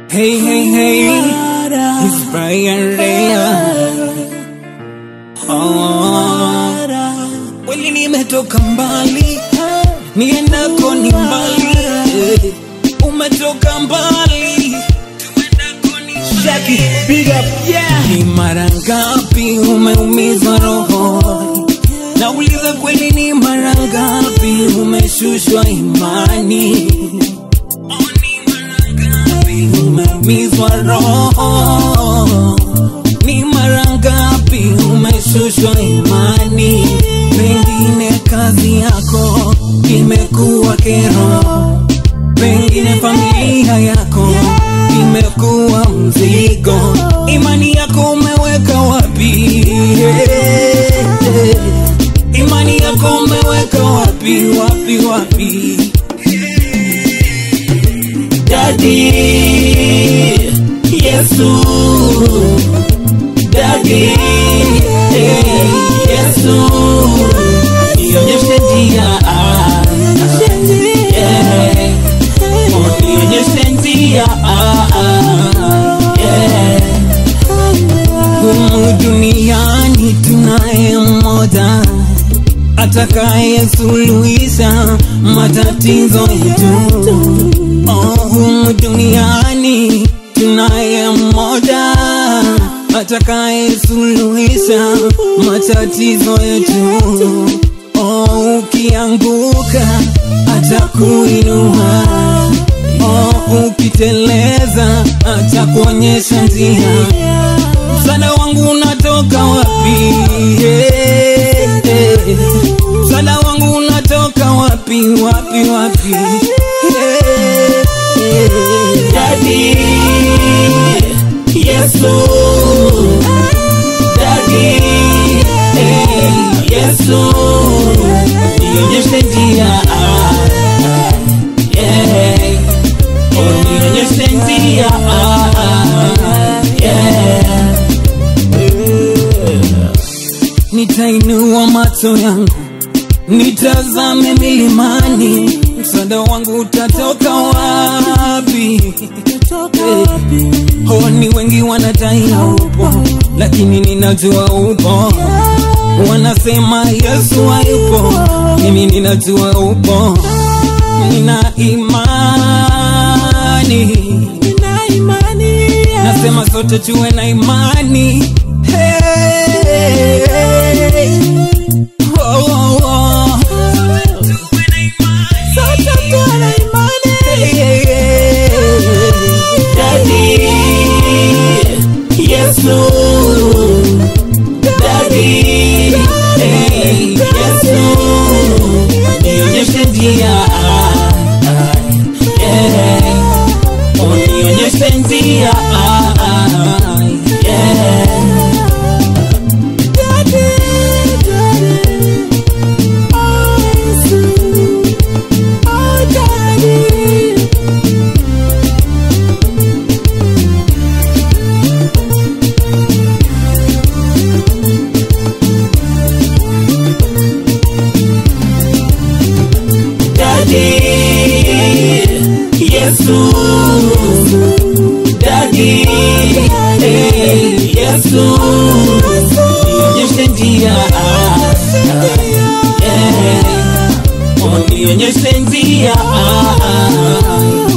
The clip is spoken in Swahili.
Hey, hey, hey, it's Brian Rea. Oh, kweli nimetoka mbali, niendako ni mbali. Eh, Umetoka mbali, Jackie, big up, yeah. Ni mara ngapi umeumizwa roho? Nauliza kweli, ni mara ngapi umeshushwa imani? umeumizwa roho, ni mara ngapi umeshushwa imani? Pengine kazi yako imekuwa kero, pengine familia yako imekuwa mzigo, imani yako umeweka wapi? Imani yako umeweka wapi, wapi, wapi? Daddy, Yesu, Daddy, eh, Yesu, nionyeshe njia, ah, yeah. Oh, nionyeshe njia, ah, ah, yeah. Humu duniani tunaye mmoja atakaye suluhisha matatizo yetu. Oh, humu duniani tunaye mmoja atakaye suluhisha matatizo yetu. Oh, ukianguka atakuinua. Oh, ukiteleza atakuonyesha njia. Msaada wangu unatoka wapi? Eh, eh. Msaada wangu unatoka wapi? Wapi, wapi? Eh, eh. Daddy, Yesu, Daddy, eh, Yesu, nionyeshe njia, ah, ah, yeah. Oh, nionyeshe njia, ah, ah, yeah. Nitainua macho yangu nitazame milimani, msaada wangu utatoka wapi? Eh, Oh, ni wengi wanadai haupo, lakini ninajua upo. Wanasema Yesu hayupo, mimi ninajua upo. Nina imani, nasema sote tuwe na imani. Hey, oh, oh, oh. Sote tuwe na imani. Daddy, Yesu, Daddy, hey, Yesu, nionyeshe njia, ah, ah, yeah. Oh, nionyeshe njia, ah, ah, yeah. Daddy, Yesu, Daddy, hey, Yesu, nionyeshe njia, ah, ah, yeah. Oh, nionyeshe njia, ah, ah,